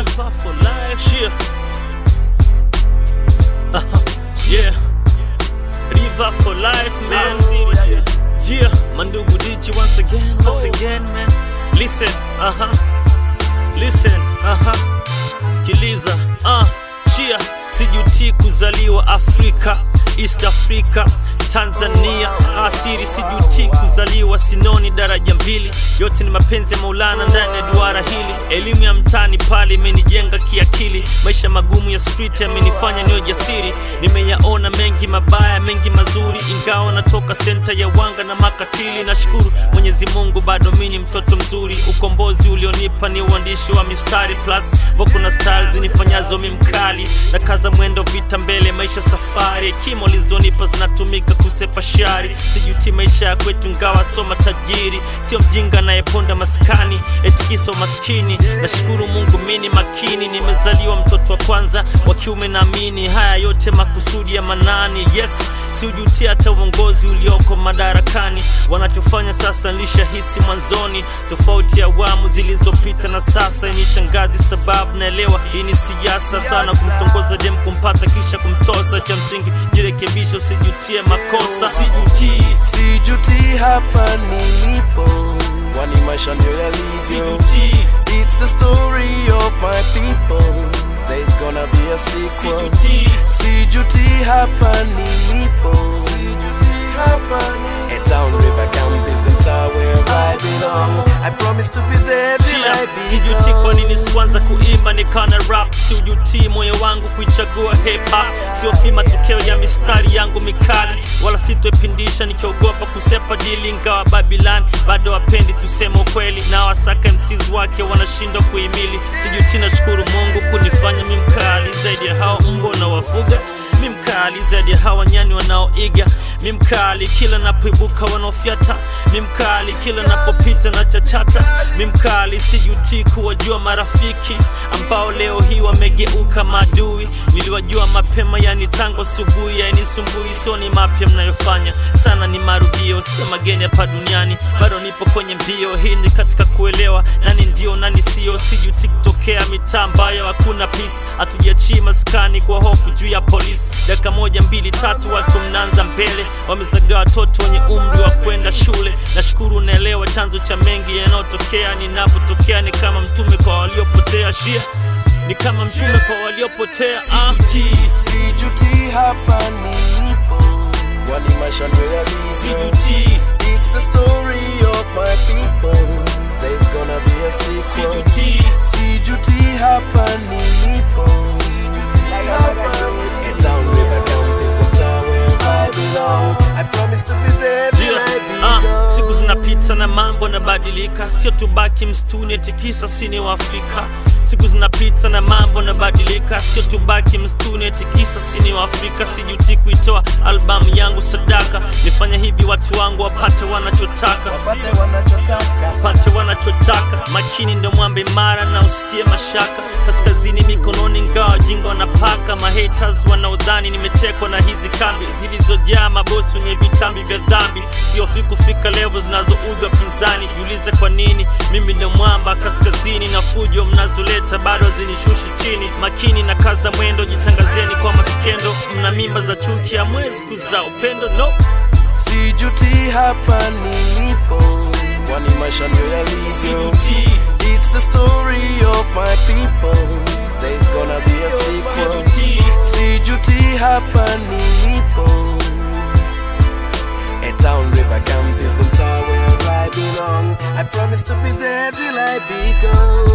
River for life. Yeah. Uh-huh. Yeah. River for life, man. Yeah. Mandugu Digi once again, once again, man. Listen, uh-huh. Listen, aha, sikiliza, uh, chia sijutii kuzaliwa Afrika, East Africa, Tanzania, asiri sijutii kuzaliwa Sinoni daraja mbili, yote ni mapenzi ya Maulana ndani ya duara hili. Elimu ya mtaani pale imenijenga kiakili, maisha magumu ya street yamenifanya niwe jasiri. Nimeyaona mengi mabaya, mengi mazuri, ingawa natoka senta ya wanga na makatili. Nashukuru Mwenyezi Mungu, bado mimi ni mtoto mzuri. Ukombozi ulionipa ni uandishi wa mistari plus voko na stars nifanyazo mi mkali na kaza mwendo vita mbele, maisha safari. Hekima ulizonipa zinatumika kusepa shari, sijuti maisha ya kwetu, ngawa soma tajiri, sio mjinga anayeponda maskani eti kisa maskini. Nashukuru Mungu mini makini, nimezaliwa mtoto wa kwanza wa kiume, naamini haya yote makusudi ya Manani. Yes, siujutia hata uongozi ulioko madarakani. Wanachofanya sasa nilishahisi mwanzoni, tofauti ya awamu zilizopita na sasa inishangazi, sababu naelewa hii ni siasa sana, kumtongoza dem kumpata kisha kumtosa. Cha msingi jirekebisha, usijutie makosa. Sijutii, sijuti hapa nilipo kwani maisha ndio yalivyo sijutii, it's the story of my people there's gonna be a sequel sijutii, sijuti hapa nilipo sijuti hapa nilipo. A town river camp is the mtaa where I belong I promise to be there till I be sijuti kwa gone. nini sikuanza kuimba nikana rap siujutii moyo wangu kuichagua hip hop siofi matokeo ya mistari yangu mikali wala sitoipindisha nikiogopa kusepa dili ingawa babilan bado wapendi tuseme ukweli na wasaka mcs wake wanashindwa kuhimili sijuti nashukuru mungu kunifanya mi mkali zaidi ya hao mbwa na wafuga mi mkali zaidi ya hawa nyani wanaoiga mi mkali kila napoibuka wanaofyata mi mkali kila napopita na chachata mi mkali sijutii kuwajua marafiki ambao leo hii wamegeuka maadui niliwajua mapema yani tangu asubuhi yainisumbui sio ni mapya mnayofanya sana ni marudio sio mageni hapa duniani bado nipo kwenye mbio hii ni katika kuelewa nani ndio nani sio sijuti kutokea mitaa ambayo hakuna peace hatujachii maskani kwa hofu juu ya polisi dakika moja mbili tatu watu mnaanza mbele wamezagaa watoto wenye umri wa kwenda shule nashukuru unaelewa chanzo cha mengi yanayotokea ninapotokea ni kama mtume kwa waliopotea shia ni kama mtume kwa waliopotea ah. sijuti hapa nilipo kwani maisha ndio yalivyo Sijutii, It's the story of my people. There's gonna be a sequel. sijutii, Sijuti hapa nilipo. A town river camp is the town where I belong. I promise to be there till Yeah, I be ah, gone. siku zinapita na mambo nabadilika, sio tubaki msituni eti kisa sini wa Afrika. Siku zinapita na mambo nabadilika, sio tubaki msituni eti kisa sini wa Afrika. Sijuti kuitoa albamu yangu sadaka, nifanya hivi watu wangu wapate wanachotaka Wapate wanachotaka. pate wanachotaka. Makini ndo mwambe imara na usitie mashaka. Kaskazini mikononi, ngawa jinga wanapaka. Mahaters wanaodhani nimetekwa na hizi kambi zilizojaa mabosi wenye vitambi vya dhambi. Siofi kufika levo zinazoudhi wapinzani. Jiulize kwa nini mimi ndo mwamba kaskazini, na fujo mnazoleta bado hazinishushi chini. Makini na kaza mwendo, jitangazeni kwa maskendo. Mna mimba za chuki, hamwezi kuzaa upendo no. Sijuti hapa nilipo. Kwani maisha ndio yalivyo. Sijutii, It's the story of my people. There's gonna be a sequel. sijutii. Sijuti hapa nilipo. A town river camp is the tower where I belong. I promise to be there till I be gone.